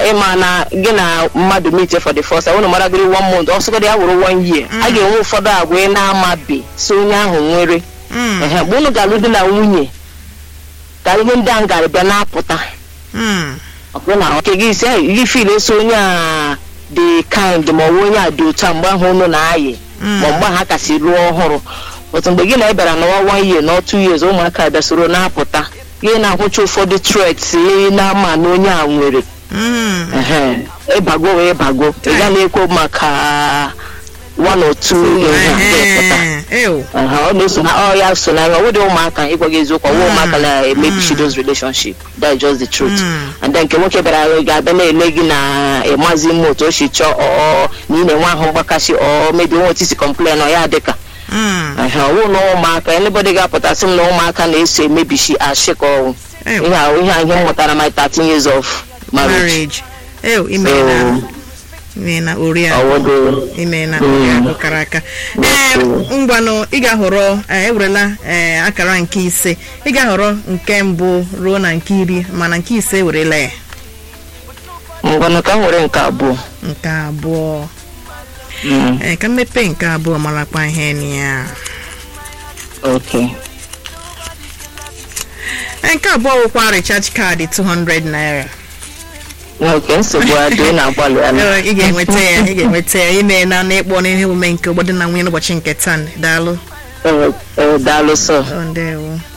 ịma na gị na mmadụ meet for the first time unu maragoro one month ọsọgodi ya wụrụ one year a ga-enwe ụfọdụ agwa ị na-amabe so onye ahụ nwere Mm, ehe mgbe unu ga-alụ di na nwunye ka ihe ndị ahụ ga-abịa na-apụta mm, ọbụ na nke gị isi gị fil eso onye a dị kind ma ọ bụ onye a dị otu a mgbe ahụ unu na-ayị mm. ma mgbe ha kasị lụọ ọhụrụ otu mgbe gị na ịbịara n'ọnwa one year na two years ụmụaka bịa soro na-apụta gị na-ahụcha ụfọdụ threats ị na-ama na onye a nwere Mm, Ehe, ịbago wee bago ị ga na-ekwo maka one or two ihe a ga-epụta ehe, ew. Aha, ọ na-eso na ọ ya so na ọ wụdị ụmụaka ịgwa gị eziokwu ọwụ ụmụaka na-emebichi those relationship that's just the truth Mm. and then nke nwoke bịara ga-abịa na-ele gị na ịmazi mma otu o si chọọ ọ na ị na-enwe ahụ mgbakasị ọ mebi nwe otu isi complain ọ ya dịka Mm, Aha, ọwụ na ụmụaka anybody ga-apụta sị m na ụmụaka na-eso emebichi ashịka ọwụ ew. ihe a ihe a ihe m mụtara my 13 years of marriage marriage ew imeela imeela oriakụ ọwụdụ imeela Mm. oriakụ kara aka ee ngwanụ ị ga-ahọrọ ee, ewerela ee, akara nke ise ị ga-ahọrọ nke mbụ ruo na nke iri mana nke ise ewerela ya ngwanụ ka m were nke abụọ nke abụọ Mm, ee ka mmepe nke abụọ marakwa ihe na ya okay Ee, nke abụọ wụkwa recharge kaadị 200 naira oke nsogbu adị ị na-agbalị ya Ee, ị ga-enweta ya ị ga-enweta ya imeela na ịkpọ n'ihe omume nke ụgbọdị na nwunye n'ụbọchị nke taa daalụ daalụ sọ Ọ, ndewo